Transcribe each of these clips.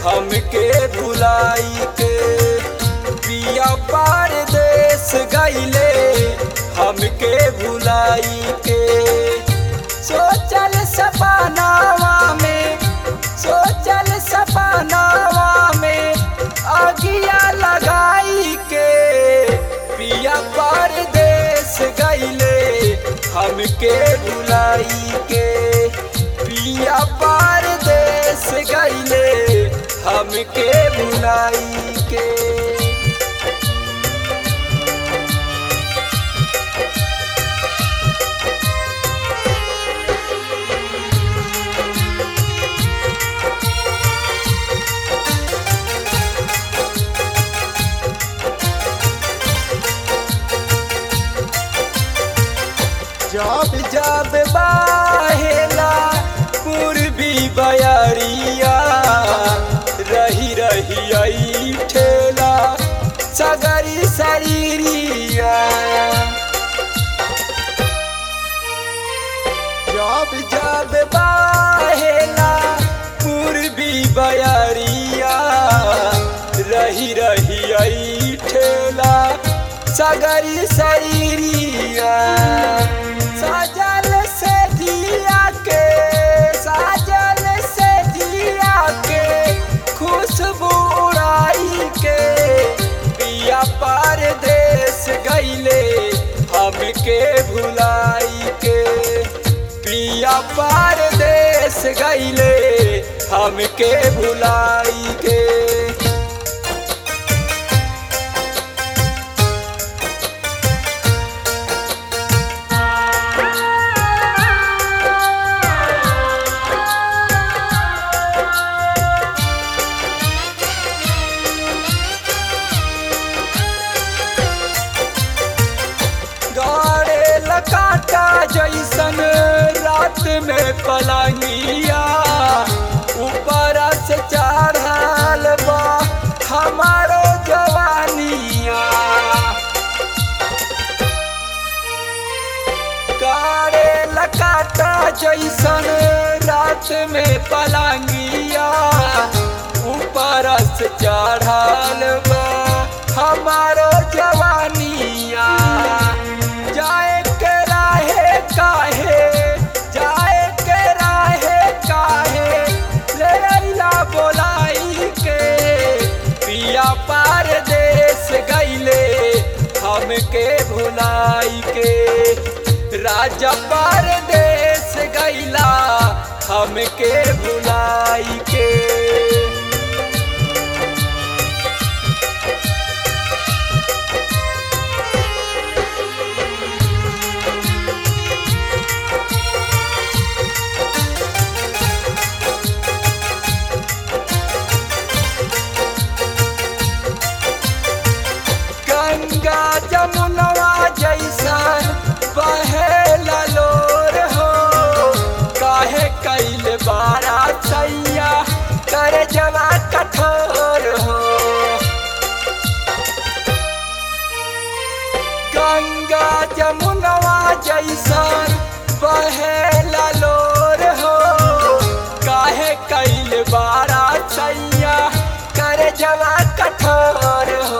हमके भुलाई के पिया परदेश गईले हमके भुलाई के सोचल सपनावा में सोचल सपनावा में आगिया लगाई के पिया परदेश गईले हमके भुलाई के पिया परदेश गईले हमके भुलाई के जब जब बाहेला पूर्वी बयरिया रही रही आई ठेला सगरी शरीरिया जब जब बाहेला पूर्वी बयरिया रही रही आई ठेला सगरी शरीरिया साजल से दिया के साजल से दिया के खुशबू उड़ाई के पिया परदेश गईले हमके भुलाई के पिया परदेश गईले हमके भुलाई के गाड़े लकाटा जैसन रात में पलंगिया ऊपर से चढ़ल बा हमारो जवानिया गाड़े लकाटा जैसन रात में पलंगिया ऊपर से चढ़ल बा हमारो जवानिया जाए के राहे काहे जाए के राहे काहे ले अइला बोलाई के पिया परदेश गईले हमके भुलाई के राजा परदेश गईला हमके भुलाई के गंगा जमुनवा जैसन बहेला लोर हो काहे कैल बारा सैया कर जवा कठोर हो गंगा जमुनवा जैसन बहेला लोर हो काहे कैल बारा सैया कर जवा कठोर हो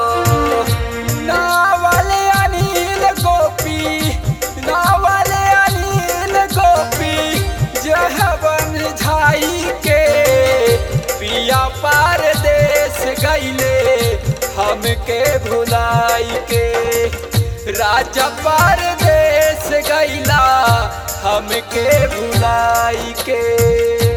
नावल अनिल गोपी नावल अनिल गोपी जहबन झाई के पिया परदेश गईले हमके भुलाई के राजा परदेश गईला हमके भुलाई के